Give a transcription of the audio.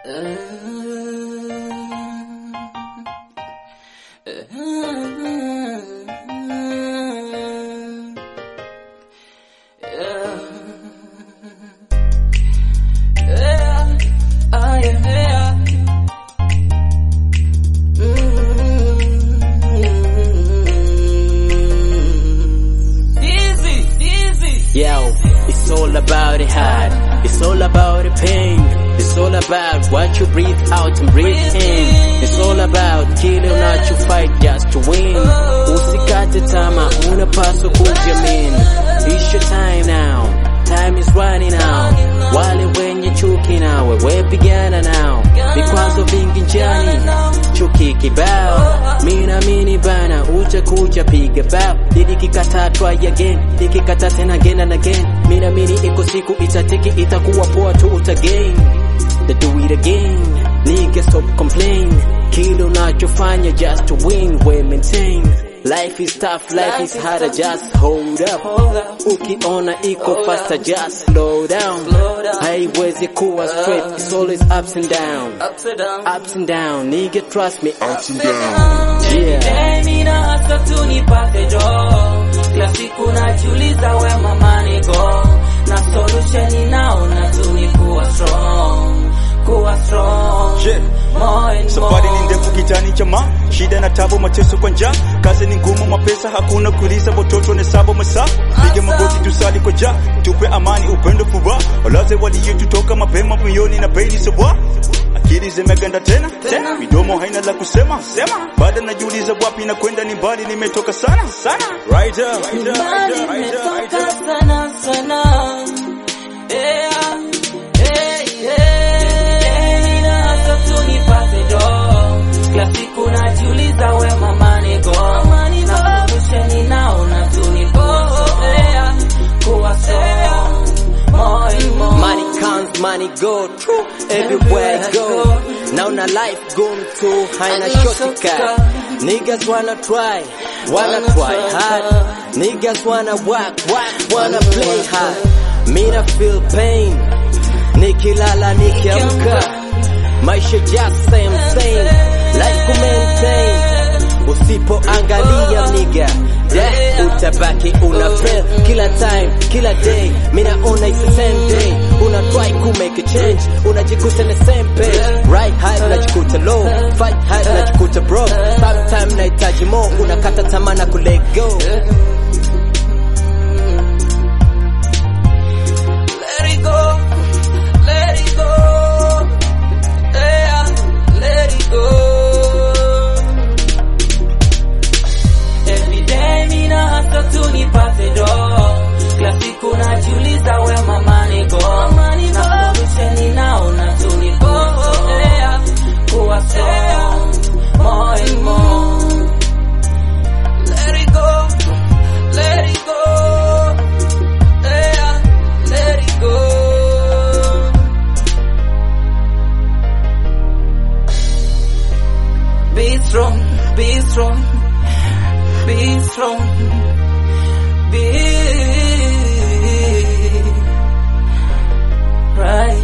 Yo, it's all about the heart. It's all about the pain. It's all about what you breathe out and breathe in. It's all about kile unacho fight just to win. Usikate tama, unapaswa kujiamini. It's your time now. Time is running out. Wale wenye chuki nawe, we pigana nao. Vikwazo vingi njiani, chuki kibao. Mina mini bana, utakuja piga bao. Nikikata try again, nikikata tena again and again. Mina mini iko siku itatiki, itakuwa poa tu utagain. They do it again, nigga stop complain. Kile unachofanya just to win, we maintain. Life is tough, life is harder, just hold up. Ukiona iko faster, just slow down. Haiwezi kuwa straight, it's always ups and down. Ups and down, nigga trust me, ups and down. Yeah. Mimi na hasa tu nipate jo kila siku najiuliza we mama niko na solution naona tu ni kuwa strong kuwa strong Yeah. more and Safari ni more. ndefu kitani chama, shida na tabu, mateso kwa njaa, kazi ni ngumu, mapesa hakuna, kuliza watoto na sabo masaa, piga magoti tusali kwa ja, tupe amani, upendo, furaha, walaze waliotutoka mapema moyoni na peni sabwa akili zimeganda tena tena, midomo haina la kusema sema, bado najiuliza wapi na kwenda, ni mbali, nimetoka sana sana. Right up, right up, Mbali right up, right up, right nimetoka up. sana sana Yeah, hey, hey. Mimi na hasa tu nipate jo kila siku najiuliza we mama niko na solution naona tu ni kuwa yeah, kuwa strong more and more Money comes, money go true everywhere I go. Now na life going through haina shortcut. Niggas wanna try, wanna try hard. Niggas wanna work, work, wanna play hard. Me na feel pain, nikilala nikiamka. Maisha just same same, life ku maintain. Usipoangalia nigga, yeah, utabaki una fail kila time, kila day. Mina ona it's the same day. Una try ku make a change, unajikuta na same page. Right high unajikuta low, fight high unajikuta broke. Sometimes nahitaji more, unakata tamaa na ku let go. Let it go, let it go, yeah, let it go. Every day mina hasa tu nipate do, kila siku najiuliza we mama niko, na solution naona tu niko, yeah, kuwa strong, more and more. Let it go, let it go. Yeah, let it go. Be strong, be strong, be strong, be right.